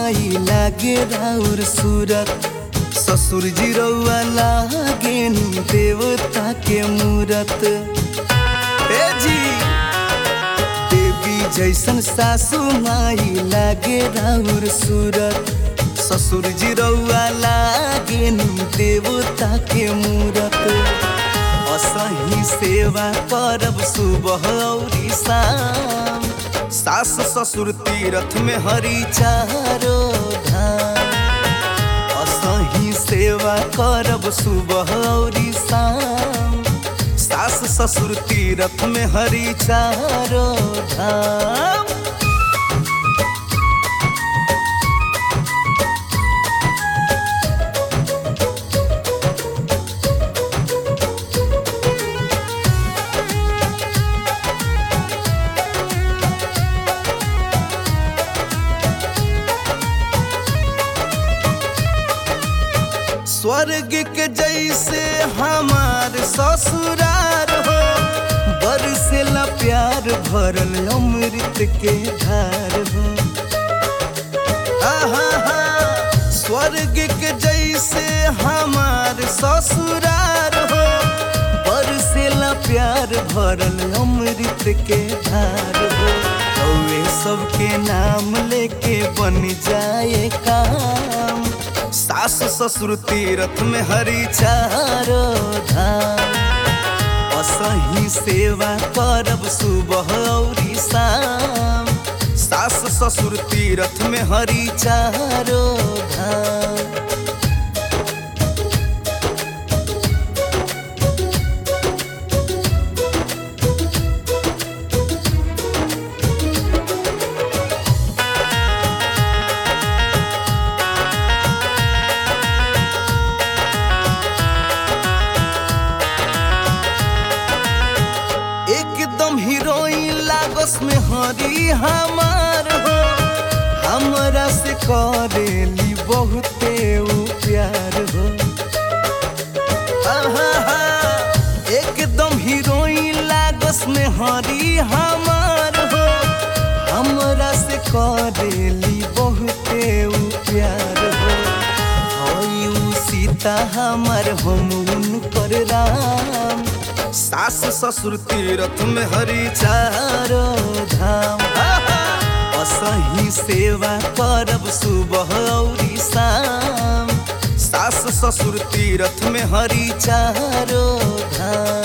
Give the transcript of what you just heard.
माई लागे राउर सूरत ससुर जी रउआ लागे नी देवता के मूरत ए जी देवी जैसन सासू माई लागे राउर सूरत ससुर जी रउआ लागे नी देवता के मूरत असही सेवा करब सुबह औरी शाम सास ससुर तीरथ में हरी चारो धाम असही सेवा करब सुबह औरी शाम सास ससुर तीरथ में हरी चारो धाम स्वर्ग के जैसे हमार ससुरार हो बरसेला प्यार भरल अमृत के धार हो आहा स्वर्ग के जैसे हमार ससुरार हो बरसेला प्यार भरल अमृत के धार हो कौए सबके नाम लेके बन जाए काम सास ससुर तीरथ में हरी चारो धाम असही सेवा करब सुबह औरी शाम सास ससुर तीरथ में हरी चारो धाम एकदम हीरोइन लागस में हरी हमार हो हमरा से करेली बहुते उ प्यार हो आहा, एकदम हीरोइन लागस में हरी हमार हो हमरा से करेली बहुते उ प्यार हो हई उ सीता हमर हम उनकर राम सास ससुर तीरथ में हरी चारो धाम असही सेवा करब सुबह औरी शाम सास ससुर तीरथ में हरी चारो धाम